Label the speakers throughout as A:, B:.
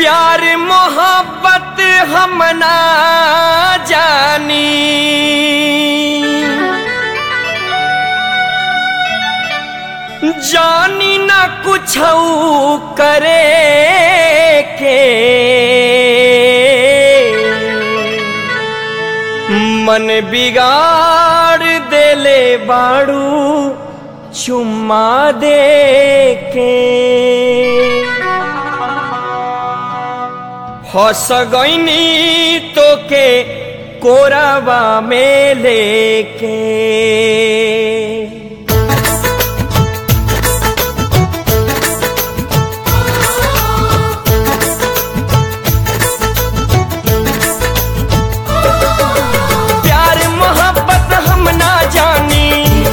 A: प्यार मोहब्बत हम ना जानी जानी ना कुछ करे के मन बिगाड़ देले बाड़ू चुम्मा दे के हंस गईनी तो के कोराबा में लेके प्यार मोहब्बत हम ना जानी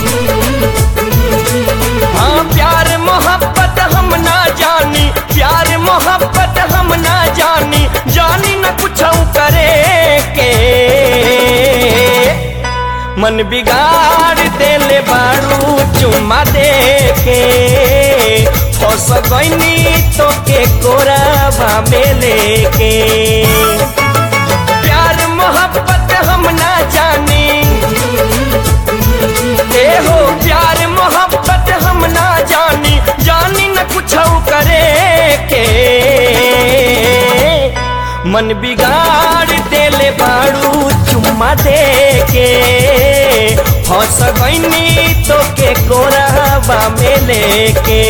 A: हाँ प्यार मोहब्बत हम ना जानी प्यार मोहब्बत हम ना जानी जानी न कुछ करे के मन बिगाड़ देले बारू चुम्मा दे के फस गईनी तो के कोराबा में लेके प्यार मोहब्बत हम ना जानी ए हो प्यार मोहब्बत हम ना जानी जानी न कुछ करे के मन बिगाड़ देले बाड़ू चुम्मा दे के हंस गईनी तो के कोराबा में लेके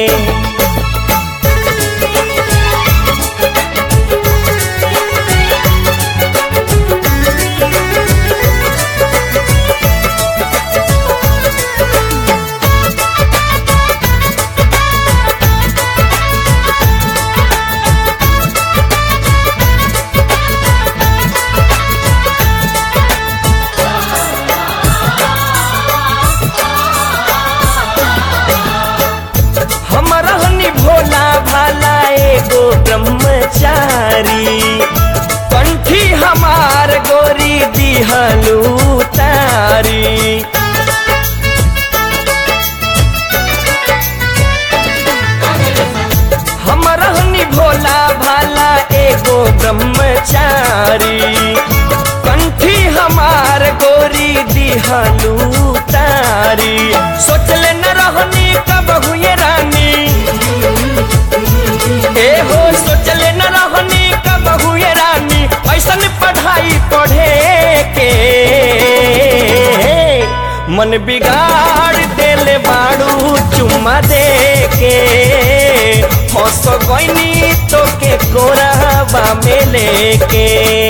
A: हम रहनी भोला भाला एगो ब्रह्मचारी कंठी हमार गोरी दिहलू तारी हम रहनी भोला भाला एगो ब्रह्मचारी कंठी हमार गोरी दिहलू तारी सोचले न रहनी कब हुए रानी ए हो सोचले न रहनी कब हुए रानी ऐसन पढ़ाई पढ़े के मन बिगाड़ देले बाड़ू चुम्मा दे के हंस गईनी तो के कोराबा में लेके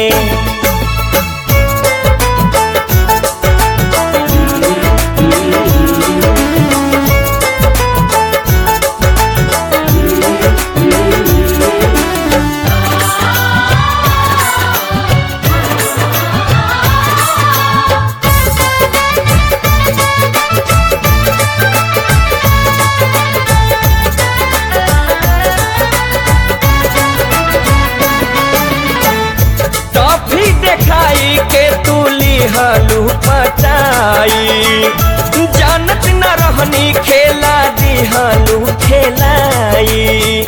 A: टॉफी देखाई के तू लिहलू पटाई जानत न रहनी खेला दिहलू खेलाई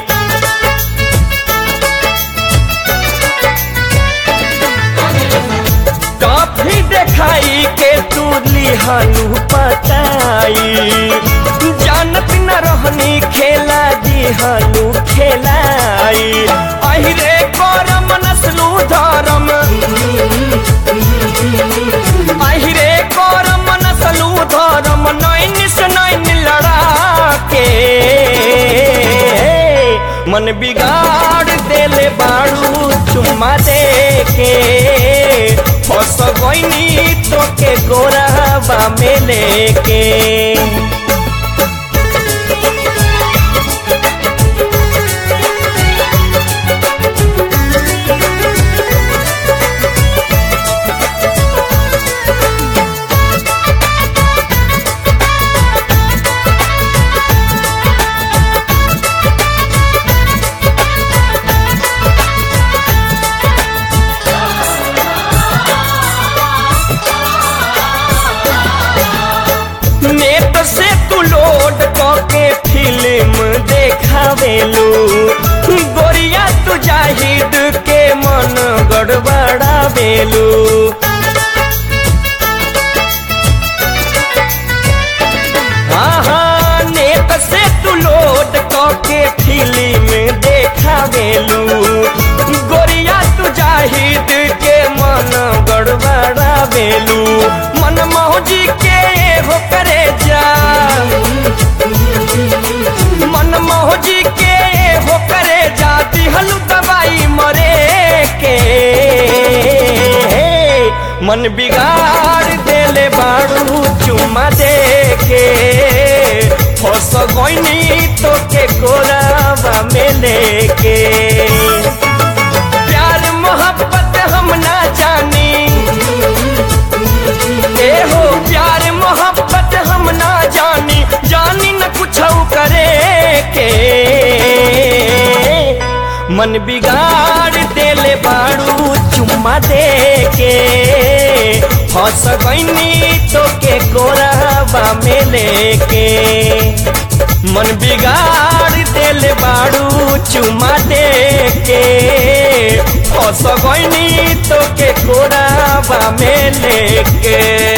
A: टॉफी देखाई के तू लिहलू पटाई जानत न रहनी खेला दिहलू खेलाई अहिरे करम नस्लू धरम अहिरे करम नस्लू धरम नैन से नैन लड़ा के मन बिगाड़ देले बाड़ू चुम्मा दे के फस गईनी तो के गोराबा में लेके नेट से तू लोड के फिल्म देखावेलू गोरिया तू तू जाहिद के मन गड़बड़ा बेलू हाँ हाँ नेत से तू लोड के फिल्म देखा बेलू गोरिया तू जाहिद के मन गड़बड़ा बेलू मन मौजी के हो करे जा मन मौजी के हो करे जा दिहलू दवाई मरे के मन बिगाड़ देले बाड़ू चुमा दे के फस गईनी तो के कोरावा में लेके प्यार मोहब्बत हम ना जानी ए हो प्यार मोहब्बत हम ना जानी जानी न कुछ करे के मन बिगाड़ देले बाड़ू चुम्मा दे के फंस गईनी तो के कोरावा में लेके मन बिगाड़ देले बाड़ू चुम्मा दे के फंस गईनी तो के कोरावा में लेके